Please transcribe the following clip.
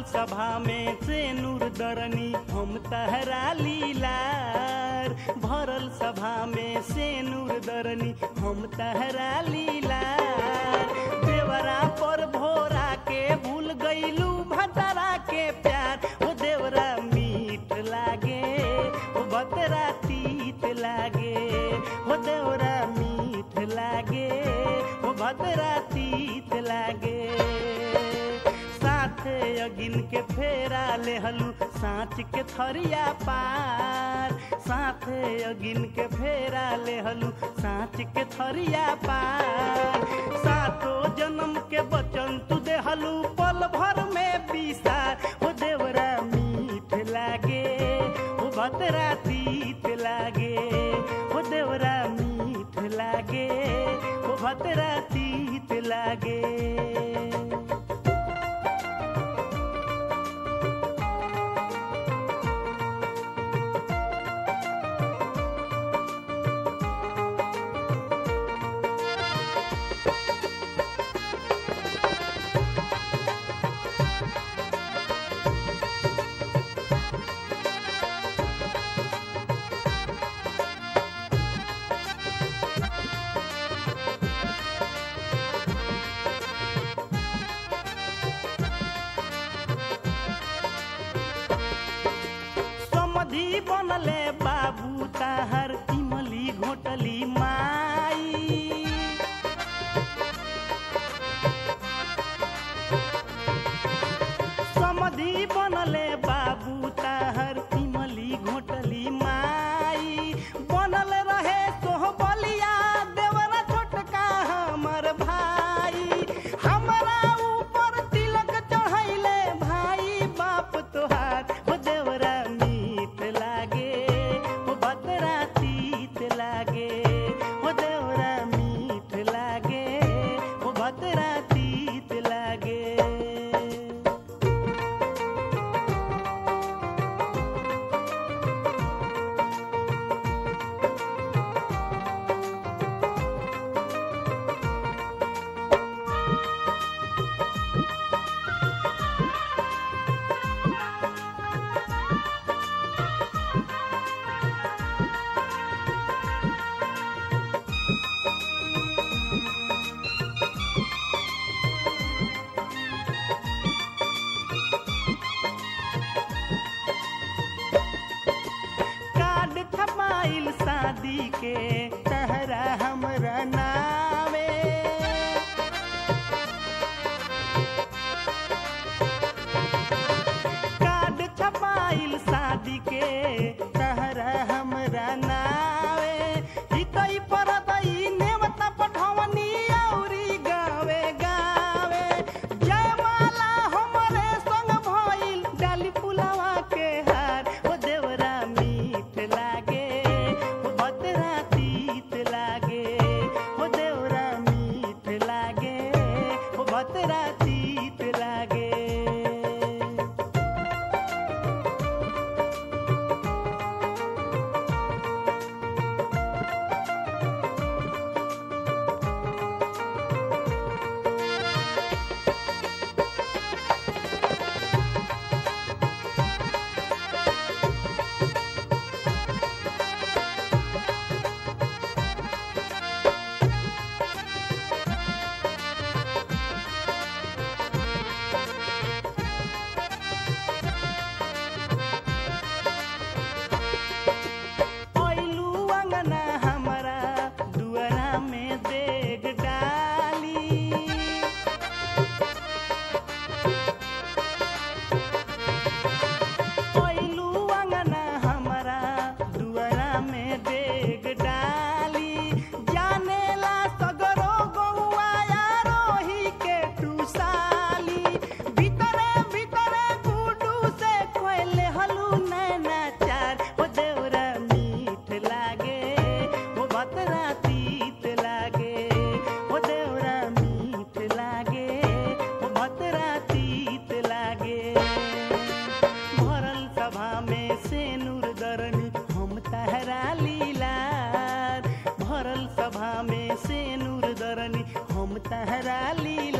सभा में से नूर दरनी हम तहरा लीलार भरल सभा में से नूर दरनी हम तहरा लीलार देवरा पर भोरा के भूल गईलू भतरा के प्यार ओ देवरा मीठ लागे ओ बतरा तीत लागे ओ देवरा मीठ लागे ओ भतरा तीत लागे साथे अगिन के फेरा लेहलू साँच के थरिया पार साथे अगिन के फेरा लेहलू साँच के थरिया पार सातो जन्म के बचन तू देहलू पल भर में पीसार हो देवरा मीठ लागे हो भतरा तीत लागे हो देवरा मीठ लागे हो भतरा तीत लागे समधि बनले बाबू ताहर इमली घोटली माई समधि बनले बाबू ताहर इमली घोटली माई बनल रहे सोहबलिया देवरा छोटका हमर भाई हमरा ऊपर तिलक चढ़ैले भाई बाप तोहार हो देवरा मीठ लागे हो बतरा तीत लागे हो देवरा मीठ लागे हो बतरा तीत लागे कार्ड छपाइल शादी के तहरा हमरा नावे कार्ड छपाइल शादी के तहरा हमरा नावे हितई परतई नेवता पठवनी औरी गावे गावे जयमाला हमरे संग भइल डाली पुलावा के हार ओ देवरा मीठ लागे ओ भद्रा तीत लागे ओ देवरा मीठ लागे ओ भद्रा तीत लागे ओइलू अंगना हमरा दुआरा में देग डाली ओइलू अंगना हमरा दुआरा में देग डाली जानेला सगरो गौआ रोही के टूसाली भीतरे भीतरे गुडू से कोइले हलू नैना चार ओ देवरा मीठ लागे ओ बतरा तीत लागे ओ देवरा मीठ लागे ओ बतरा तीत लागे भरल सभा में से नूर दरनी हम तहरा लीलार भरल सभा में से नूर दरनी हम तहरा लीला